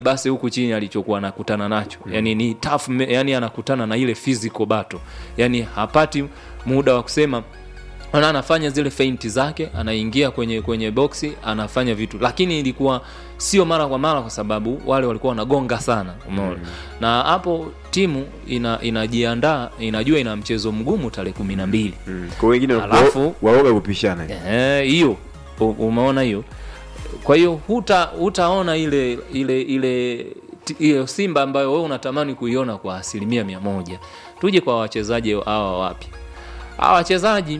basi huku chini alichokuwa anakutana nacho mm. yani ni tough, me- yani anakutana na ile physical battle yani hapati muda wa kusema ana anafanya zile feinti zake anaingia kwenye kwenye boksi anafanya vitu lakini ilikuwa sio mara kwa mara kwa sababu wale walikuwa wanagonga sana umeona mm. na hapo timu ina, inajiandaa inajua ina mchezo mgumu tarehe kumi na mbili Mm. kwa wengine Alafu- wa- waoga kupishana Eh, hiyo u- umeona hiyo kwa hiyo huta hutaona ile ile ile ti- hiyo simba ambayo wewe unatamani kuiona kwa asilimia mia moja tuje kwa wachezaji hawa wapya hawa wachezaji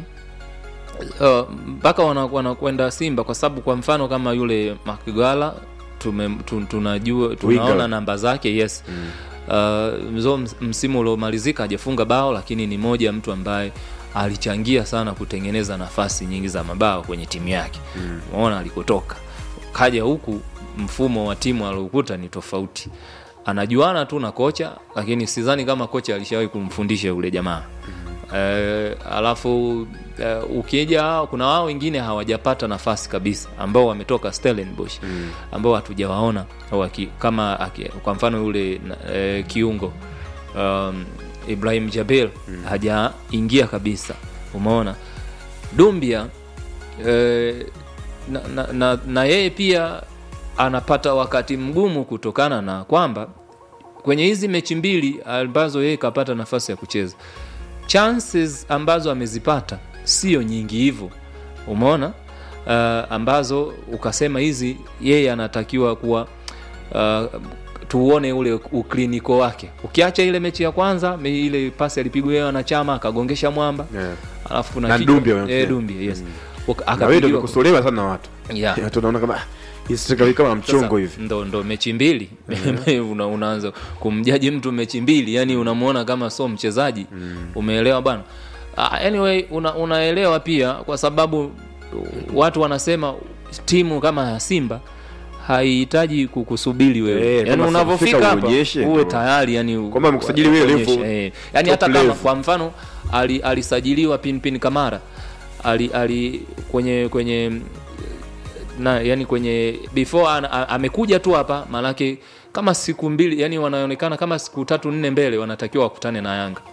uh, mpaka wana- wanakwenda simba kwa sababu kwa mfano kama yule makigala tume, tu, tunajua tunaona Winger. namba zake yes mm. uh, mzo ms- msimu uliomalizika hajafunga bao lakini ni moja ya mtu ambaye alichangia sana kutengeneza nafasi nyingi za mabao kwenye timu yake umeona alikotoka kaja huku mfumo wa timu aliokuta ni tofauti anajuana tu na kocha lakini sidhani kama kocha alishawahi kumfundisha yule jamaa Eh, alafu eh, ukija kuna wao wengine hawajapata nafasi kabisa ambao wametoka Stellenbosch mm. ambao hatujawaona waki, kama aki, kwa mfano yule na- eh, kiungo um, Ibrahim Jabel mm. hajaingia kabisa umeona Dumbia eh, na, na, na, na yeye pia anapata wakati mgumu kutokana na kwamba kwenye hizi mechi mbili ambazo yeye kapata nafasi ya kucheza chances ambazo amezipata sio nyingi hivyo umeona uh, ambazo ukasema hizi yeye anatakiwa kuwa uh, tuone ule ukliniko wake ukiacha ile mechi ya kwanza me- ile pasi alipigwa yeye na chama akagongesha mwamba Yeah. alafu kuna Na kichwa- Dumbia wamemtia. eh, Dumbia, yes Uka- na wewe ndio akapigiwa- umekosolewa sana na watu Yeah. watu wanaona kama "Ah, hii striker kama mchongo Sasa, hivi ndo, ndo mechi mbili una, unaanza kumjaji mtu mechi mbili yani unamuona kama so mchezaji umeelewa bana Ah, anyway una, unaelewa pia kwa sababu watu wanasema timu kama ya simba haihitaji kukusubiri wewe Eh, yani kama unavyofika ukifika hapa uonyeshe, uwe ndo. tayari yani Kwamba amekusajili wewe uonyeshe, level, eh. yani top hata kama level. kwa mfano ali- alisajiliwa pinpin kamara ali, ali kwenye kwenye na yani kwenye before an, a, amekuja tu hapa maanake kama siku mbili yani wanaonekana kama siku tatu nne mbele wanatakiwa wakutane na yanga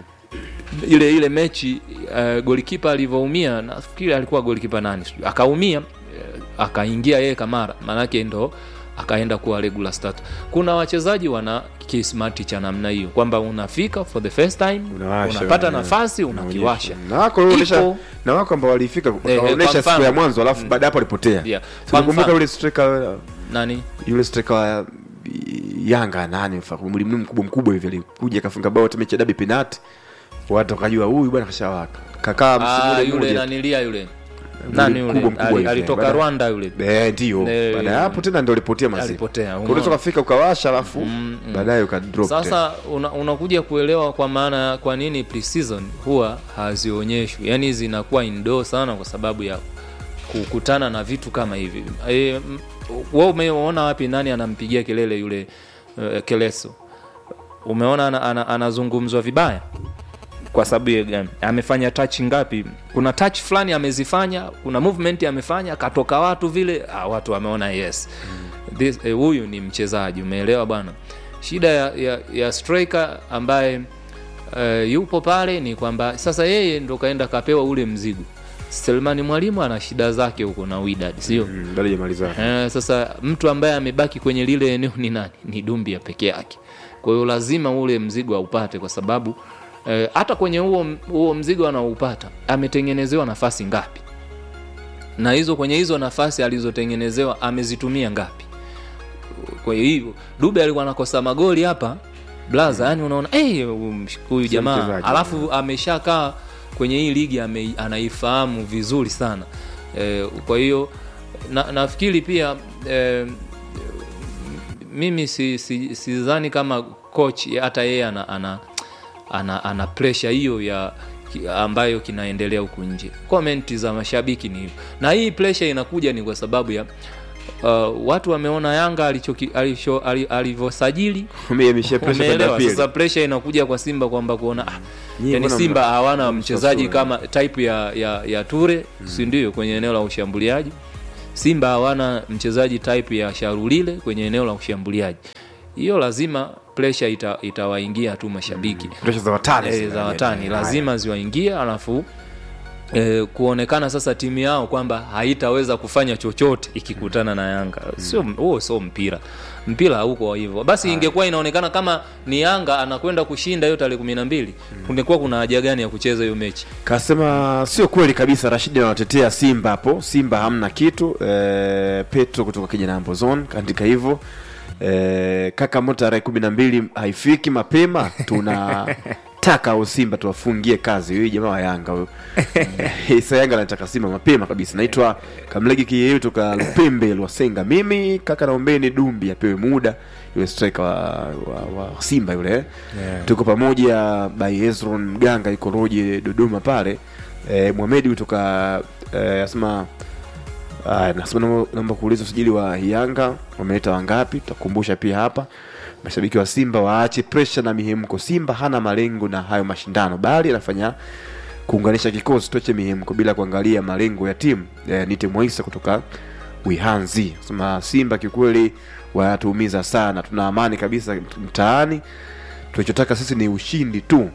ile ile mechi uh, golikipa alivyoumia nafikiri alikuwa golikipa nani sijui, akaumia eh, akaingia yeye kamara maanake ndo akaenda kuwa regular start kuna wachezaji wana kismati cha namna hiyo kwamba unafika for the first time Unawasha, unapata yeah. nafasi unakiwasha na wako walionyesha Ipo. na wako ambao walifika Eh, wakaonyesha kwa siku ya mfano. mwanzo alafu baada hapo walipotea Yeah. So, Kwa nakumbuka mfano. yule striker nani yule striker wa Yanga nani mfa- mlimnu mkubwa mkubwa hivi alikuja akafunga bao hata mechi ya dabi penalty watu wakajua huyu bwana kashawaka kakaa msimu ah, ule yule mmoja nanilia yule nani yule mkubwa mkubwa Ali- hivi, alitoka baada- rwanda yule Eh, ndio Eh, baada ya hapo tena ndio alipotea mazee alipotea Kwa umeona? unaweza kufika ukawasha alafu baadaye ukadrop tena. sasa una, unakuja kuelewa kwa maana ya kwa nini pre-season huwa hazionyeshwi yani zinakuwa indo sana kwa sababu ya kukutana na vitu kama hivi e, we umeona wapi nani anampigia kelele yule uh, keleso umeona ana, ana, anazungumzwa vibaya kwa sababu ya gani amefanya touch ngapi kuna touch fulani amezifanya kuna movement amefanya akatoka watu vile ah, watu wameona yes This, eh, huyu ni mchezaji umeelewa bwana shida ya, ya, ya striker ambaye uh, yupo pale ni kwamba sasa yeye ndo kaenda kapewa ule mzigo selmani mwalimu ana shida zake huko na widad sio Mm, bado hajamaliza Eh, sasa mtu ambaye amebaki kwenye lile eneo ni nani ni dumbia peke yake kwa hiyo lazima ule mzigo aupate kwa sababu eh, hata kwenye huo huo mzigo anaoupata ametengenezewa nafasi ngapi na hizo kwenye hizo nafasi alizotengenezewa amezitumia ngapi kwa hiyo dube alikuwa anakosa magoli hapa blaza yani unaona "Eh, huyu huyu jamaa mchezaji. alafu ameshakaa kwenye hii ligi ame, anaifahamu vizuri sana e, kwa hiyo na, nafikiri pia e, mimi si, si, sidhani kama coach hata yeye ana, ana, ana, ana pressure hiyo ya ki- ambayo kinaendelea huku nje komenti za mashabiki ni hivyo na hii pressure inakuja ni kwa sababu ya uh, watu wameona yanga alichoki- alicho- ali- alivyosajili Umehamishia pressure kwenda umeelewa pili. sasa pressure inakuja kwa simba kwamba kuona ah, Nyinyi yani mbona simba mna- hawana mna mchezaji msafura? kama type ya, ya, ya ture si ndio kwenye eneo la ushambuliaji Simba hawana mchezaji type ya Sharulile kwenye eneo la ushambuliaji. Hiyo lazima pressure ita, itawaingia tu mashabiki Presha za watani e, zile. za watani Haya. lazima ziwaingie, alafu e, kuonekana sasa timu yao kwamba haitaweza kufanya chochote ikikutana na Yanga. Sio huo, sio mpira. Mpira hauko hivyo. Basi ingekuwa inaonekana kama ni Yanga anakwenda kushinda hiyo tarehe kumi na mbili, kungekuwa kuna haja gani ya kucheza hiyo mechi? Kasema sio kweli kabisa. Rashidi anawatetea Simba hapo. Simba hamna kitu. E, Petro kutoka Kijana Ambozon kaandika hivyo. E, kaka mo tarehe kumi na mbili haifiki mapema, tunataka au Simba tuwafungie kazi. Huyu jamaa wa Yanga huyo Eh, sa Yanga anataka Simba mapema kabisa. Naitwa Kamlegi Kiyeyu toka Lupembe Lwasenga. Mimi kaka, naombeni Dumbi apewe muda yule striker wa, wa, wa Simba yule yeah. Tuko pamoja by Hezron Mganga yuko Roje Dodoma pale e, Mohamed kutoka e, asema Aya, nasema naomba- naomba kuuliza usajili wa Yanga wameleta wangapi? Tutakumbusha pia hapa. Mashabiki wa Simba waache presha na mihemko. Simba hana malengo na hayo mashindano, bali anafanya kuunganisha kikosi, tuache mihemko bila kuangalia malengo ya timu. E, nite Moisa kutoka Wihanzi sema Simba kiukweli wanatuumiza sana, tuna amani kabisa mtaani, tunachotaka sisi ni ushindi tu.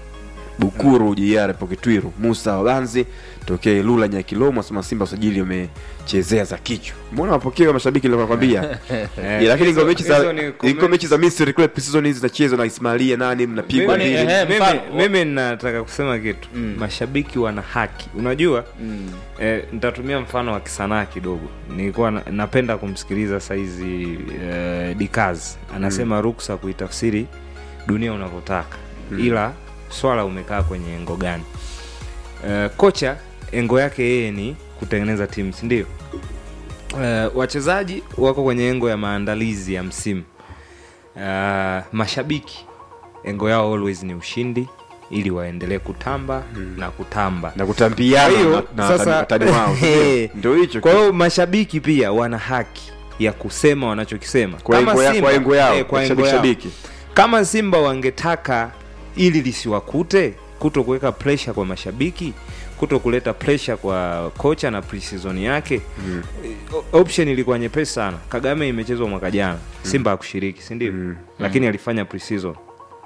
Bukuru JR Poketwiru Musa Wabanzi tokea Lula Nyakilomo asema Simba usajili umechezea za kichwa. Mbona mapokeo ya mashabiki ndio nakwambia. Eh, Yeah, lakini hizo- iko mechi za hizo ni comment- iko mechi za Misri kule season hizi zinachezwa na Ismailia nani mnapigwa Kwani, mbili. ehe, mimi, mfano- mimi nataka kusema kitu Mm. mashabiki wana haki unajua Mm. eh, nitatumia mfano wa kisanaa kidogo nilikuwa na, napenda kumsikiliza saizi eh, dikaz anasema ruksa kuitafsiri dunia unavyotaka ila swala umekaa kwenye engo gani eh, kocha engo yake yeye ni kutengeneza timu sindio eh, wachezaji wako kwenye engo ya maandalizi ya msimu uh, mashabiki engo yao always ni ushindi ili waendelee kutamba na kutamba na kutambiana Kwa hiyo, na, na sasa- watani wao. Eh. Ndio hicho. kwa hiyo mashabiki pia wana haki ya kusema wanachokisema kwa engo ya, kwa engo yao, eh, kwa engo shabiki yao. shabiki. kama simba wangetaka ili lisiwakute kuto kuweka pressure kwa mashabiki kuto kuleta pressure kwa kocha na preseason yake mm. option ilikuwa nyepesi sana kagame imechezwa mwaka jana simba hakushiriki si ndio Mm. lakini alifanya preseason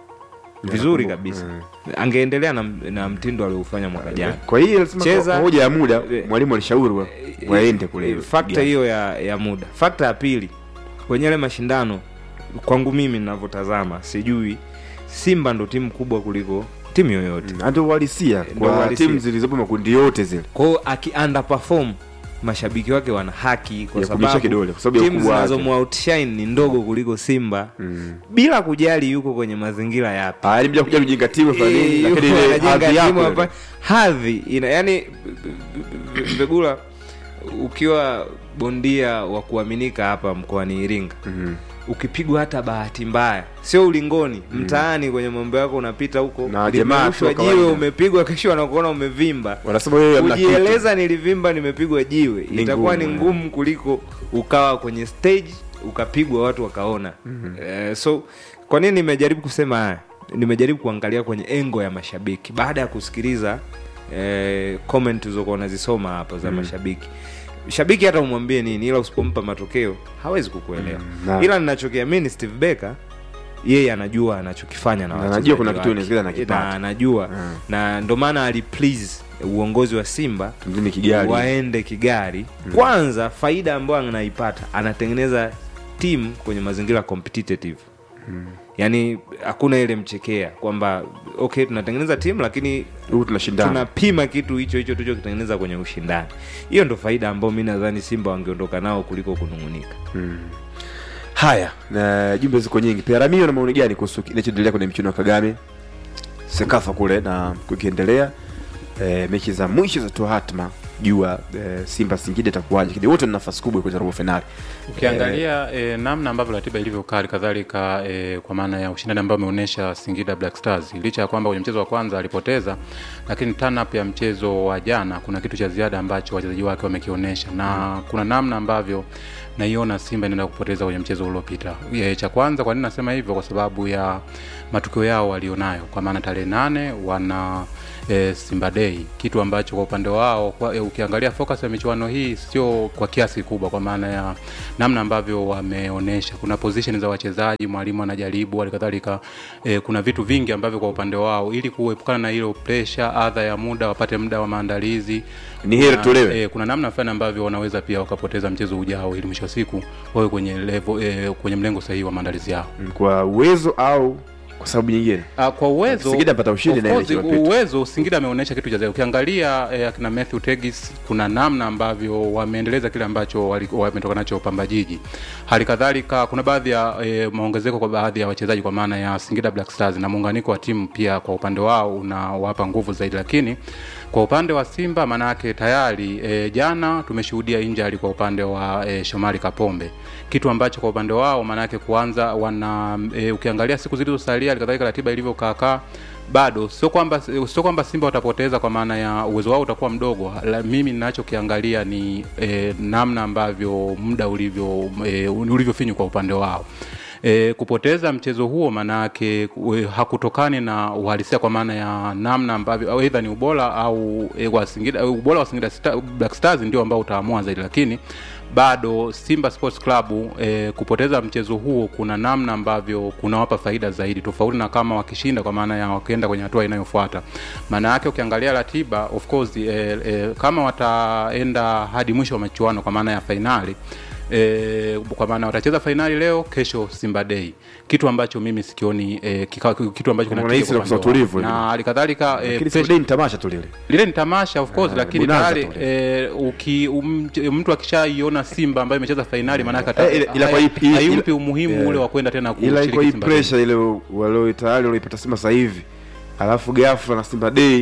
vizuri kabisa angeendelea na, na mtindo alioufanya mwaka jana Kwa hiyo alisema Cheza- kwa hoja ya muda Eh, mwalimu alishauri wa- waende kule. fakta hiyo ya, ya muda fakta ya pili kwenye yale mashindano kwangu mimi ninavyotazama sijui simba ndo timu kubwa kuliko timu yoyote Mm, ndio uhalisia Ndio kwa uhalisia. timu zilizopo makundi yote zile. kwao aki underperform mashabiki wake wana haki kwa Ya kunyosha sababu kidole, kwa sababu ya timu ukubwa wake. zinazomwoutshine ni ndogo kuliko simba Mm. bila kujali yuko kwenye mazingira yapi Ah, ili mja kuja kujenga timu fulani, Eh, lakini yuko ile anajenga hadhi timu yako hapa. ile. hadhi ina yani vegula ukiwa bondia wa kuaminika hapa mkoani iringa Mhm. ukipigwa hata bahati mbaya sio ulingoni mtaani kwenye mambo yako unapita huko Na jamaa limerushwa tu wa jiwe kawaida. umepigwa kesho wanakuona umevimba Wanasema wewe hamna kitu. kujieleza nilivimba nimepigwa jiwe Ni itakuwa ngumu, ni eh. ngumu kuliko ukawa kwenye stage ukapigwa watu wakaona Eh, so kwa nini nimejaribu kusema haya nimejaribu kuangalia kwenye engo ya mashabiki baada ya kusikiliza eh, comment ulizokuwa unazisoma hapa za mashabiki shabiki hata umwambie nini ila usipompa matokeo hawezi kukuelewa na- ila ninachokiamini steve becker yeye anajua anachokifanya na Na wachezaji anajua kuna kitu wake. inawezekana anakipata. na anajua Mm. na ndo maana aliplease uongozi wa simba Mjini Kigali. waende Kigali. Kwanza faida ambayo anaipata anatengeneza timu kwenye mazingira competitive yaani hakuna ile mchekea kwamba okay tunatengeneza timu lakini Huku tunashindana. tunapima kitu hicho hicho tulichokitengeneza kwenye ushindani hiyo ndo faida ambayo mi nadhani simba wangeondoka nao kuliko kunung'unika Haya, na jumbe ziko nyingi. Pia Ramio na maoni gani kuhusu kinachoendelea kwenye michuano ya Kagame? Sekafa kule na kukiendelea e, mechi za mwisho za toa hatma jua e, Simba Singida itakuwaje, lakini wote wana nafasi kubwa kwenye robo finali. ukiangalia eh, namna ambavyo ratiba ilivyokaa hali kadhalika eh, kwa maana ya ushindani ambao umeonyesha Singida Black Stars, licha ya kwamba kwenye mchezo wa kwanza alipoteza, lakini turn up ya mchezo wa jana kuna kitu cha ziada ambacho wachezaji wake wamekionyesha, na kuna namna ambavyo naiona Simba inaenda kupoteza kwenye mchezo uliopita. E, cha kwanza, kwa nini nasema hivyo? Kwa sababu ya matukio yao walionayo, kwa maana tarehe nane wana e, Simba Day, kitu ambacho kwa upande wao kwa, e, ukiangalia focus ya michuano hii sio kwa kiasi kikubwa, kwa maana ya namna ambavyo wameonyesha, kuna position za wachezaji, mwalimu anajaribu, halikadhalika e, kuna vitu vingi ambavyo kwa upande wao, ili kuepukana na hilo pressure, adha ya muda, wapate muda wa maandalizi Ni heri kuna, tulewe. e, kuna namna fulani ambavyo wanaweza pia wakapoteza mchezo ujao, ili mwisho wa siku wawe kwenye level, e, kwenye mlengo sahihi wa maandalizi yao. kwa uwezo au kwa sababu nyingine Uh, kwa uwezo Singida apata ushindi of na ile course, iliyopita. uwezo Singida ameonyesha kitu cha zaidi. Ukiangalia eh, akina Matthew Tegis, kuna namna ambavyo wameendeleza kile ambacho wali- wametoka nacho Pamba Jiji. Hali kadhalika kuna baadhi ya eh, maongezeko kwa baadhi ya wachezaji kwa maana ya Singida Black Stars na muunganiko wa timu pia kwa upande wao unawapa nguvu zaidi, lakini kwa upande wa Simba maanake tayari e, jana tumeshuhudia injury kwa upande wa e, Shomari Kapombe, kitu ambacho kwa upande wao maanake kuanza wana e, ukiangalia siku zilizosalia alikadhalika ratiba ilivyokaakaa bado sio kwamba sio kwamba Simba watapoteza kwa maana ya uwezo wao utakuwa mdogo. La, mimi ninachokiangalia ni e, namna ambavyo muda ulivyo e, ulivyofinywa kwa upande wao. E, kupoteza mchezo huo maanake e, hakutokani na uhalisia kwa maana ya namna ambavyo au aidha ni ubora au e, wa Singida, ubora wa Singida Star, Black Stars ndio ambao utaamua zaidi, lakini bado Simba Sports Club e, kupoteza mchezo huo kuna namna ambavyo kunawapa faida zaidi tofauti na kama wakishinda, kwa maana ya wakienda kwenye hatua inayofuata. Maana yake ukiangalia ratiba of course e, e, kama wataenda hadi mwisho wa michuano kwa maana ya fainali E, kwa maana watacheza fainali leo, kesho Simba Day, kitu ambacho mimi sikioni e, kika, kitu ambacho Kama kinatija unahisi kwa la upande utulivu wangu. hivi. na halikadhalika e, lakini pressure- Simba ni tamasha tu lile lile ni tamasha of course, Ah, lakini bonanza tayari tu eh, uki um, mtu akishaiona Simba ambayo imecheza fainali maanake ata- Eh, ila- ila kwa hai- hii- hii- haimpi ila- umuhimu yeah. ule wa kwenda tena ila iko kushiriki hii Simba Day. pressure ile walio tayari walioipata Simba sasa hivi, alafu ghafla na Simba Day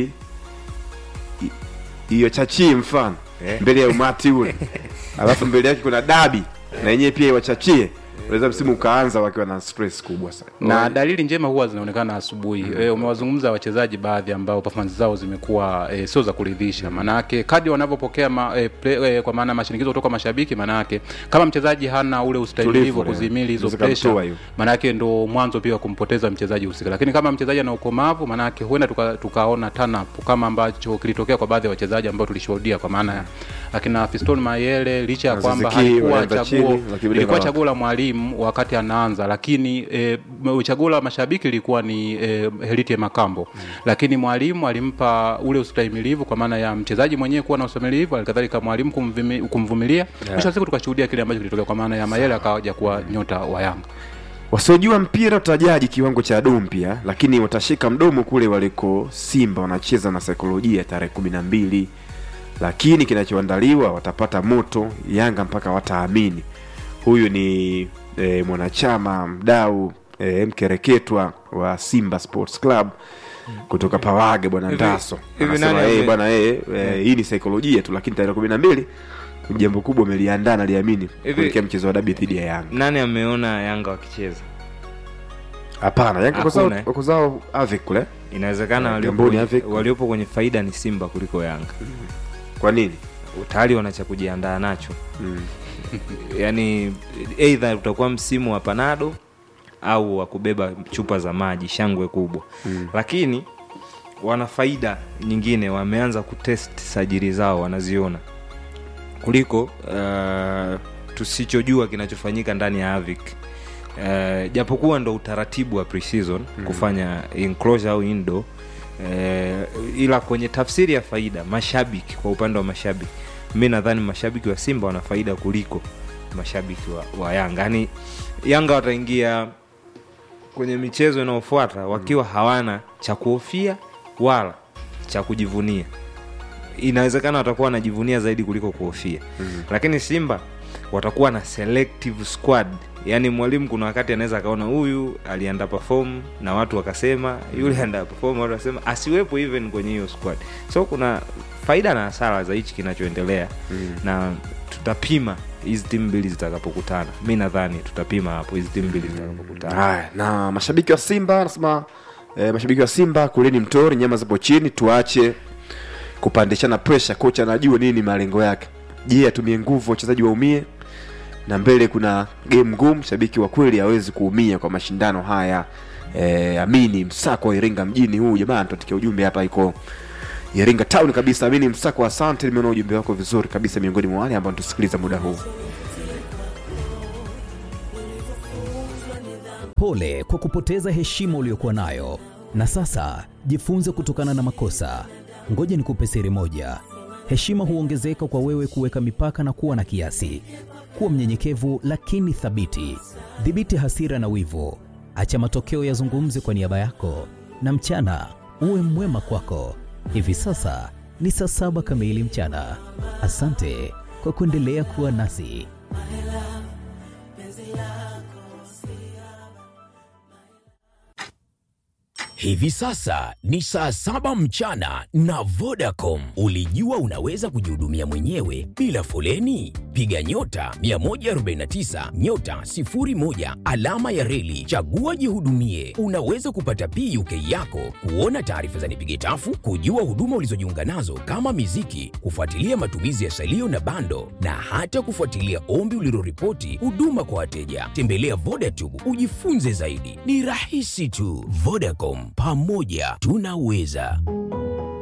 i- hiyo chachii mfano mbele ya umati ule, alafu mbele yake kuna dabi na yenyewe pia iwachachie, unaweza msimu ukaanza wakiwa na stress kubwa sana. na dalili njema huwa zinaonekana asubuhi. E, umewazungumza wachezaji baadhi ambao performance zao zimekuwa e, sio za kuridhisha. Maanake kadi wanavyopokea ma, e, play, e, kwa maana mashinikizo kutoka mashabiki, maanake kama mchezaji hana ule ustahimilivu wa Tulivu, kuzimili hizo inaweza kumtoa pressure, hiyo. maanake ndo mwanzo pia wa kumpoteza mchezaji husika. Lakini kama mchezaji ana ukomavu, maanake huenda tuka- tukaona turn up kama ambacho kilitokea kwa baadhi ya wachezaji ambao tulishuhudia, kwa maana ya akina Fiston Mayele, licha ya Na kwamba Ziziki, halikuwa wanaenda chaguo chini, wakibidi ilikuwa na- chaguo la mwalimu wakati anaanza, lakini e, chaguo la mashabiki lilikuwa ni e, Heriti Makambo mm. Lakini mwalimu alimpa ule ustahimilivu kwa maana ya mchezaji mwenyewe kuwa na ustahimilivu, alikadhalika mwalimu kumvimi- kumvumilia. Mwisho wa siku tukashuhudia kile ambacho kilitokea kwa maana ya Mayele akaja kuwa nyota wa Yanga. Wasiojua mpira utajaji kiwango cha Dumpia, lakini watashika mdomo kule waliko Simba wanacheza na saikolojia tarehe kumi na mbili, lakini kinachoandaliwa watapata moto Yanga mpaka wataamini. Huyu ni e, mwanachama mdau e, mkereketwa wa Simba Sports Club kutoka Pawage, bwana Hivi- Ndaso hivi anasema nani yeye ame- bwana yeye e, hii ni saikolojia tu, lakini tarehe kumi na mbili jambo kubwa ameliandaa naliamini Hivi- kuelekea mchezo wa dabi dhidi ya Yanga. nani ameona yanga wakicheza Hapana, Yanga wako zao- Hakuna, eh. wako zao Avik kule. inawezekana Eh, waliopo Gamboni kwenye- Afrika. waliopo kwenye faida ni simba kuliko yanga Kwa nini? tayari wana cha kujiandaa nacho Mm. yaani eidha utakuwa msimu wa panado au wa kubeba chupa za maji shangwe kubwa mm. lakini wana faida nyingine wameanza kutest sajiri zao wanaziona kuliko uh, tusichojua kinachofanyika ndani ya avic uh, japokuwa ndo utaratibu wa preseason mm. kufanya enclosure au indo uh, ila kwenye tafsiri ya faida mashabiki kwa upande wa mashabiki mi nadhani mashabiki wa simba wana faida kuliko mashabiki wa, wa yanga yaani yanga wataingia kwenye michezo inayofuata wakiwa hawana cha kuhofia wala cha kujivunia inawezekana watakuwa wanajivunia zaidi kuliko kuhofia mm. lakini simba watakuwa na selective squad yaani mwalimu kuna wakati anaweza akaona huyu alianda perform na watu wakasema yule anda perform watu wakasema asiwepo even kwenye hiyo squad so kuna faida na hasara za hichi kinachoendelea mm. na tutapima hizi timu mbili zitakapokutana mi nadhani tutapima hapo hizi timu mbili zitakapokutana Haya, na mashabiki wa Simba anasema eh, mashabiki wa Simba kuleni mtori, nyama zipo chini, tuache kupandishana pressure. Kocha anajua nini malengo yake. Je, atumie nguvu wachezaji waumie? na mbele kuna game ngumu shabiki wa kweli hawezi kuumia kwa mashindano haya e, amini msako wa iringa mjini huu jamaa tuatikia ujumbe hapa iko iringa town kabisa amini msako asante nimeona ujumbe wako vizuri kabisa miongoni mwa wale ambao tusikiliza muda huu Pole kwa kupoteza heshima uliyokuwa nayo, na sasa jifunze kutokana na makosa. Ngoja nikupe siri moja: heshima huongezeka kwa wewe kuweka mipaka na kuwa na kiasi. Kuwa mnyenyekevu lakini thabiti. Dhibiti hasira na wivu, acha matokeo yazungumze kwa niaba yako, na mchana uwe mwema kwako. Hivi sasa ni saa saba kamili mchana. Asante kwa kuendelea kuwa nasi. Hivi sasa ni saa saba mchana na Vodacom. Ulijua unaweza kujihudumia mwenyewe bila foleni? Piga nyota 149 nyota 01 alama ya reli, chagua jihudumie. Unaweza kupata PUK yako, kuona taarifa za nipige tafu, kujua huduma ulizojiunga nazo kama miziki, kufuatilia matumizi ya salio na bando, na hata kufuatilia ombi uliloripoti huduma kwa wateja. Tembelea Vodacom ujifunze zaidi, ni rahisi tu. Vodacom, pamoja tunaweza.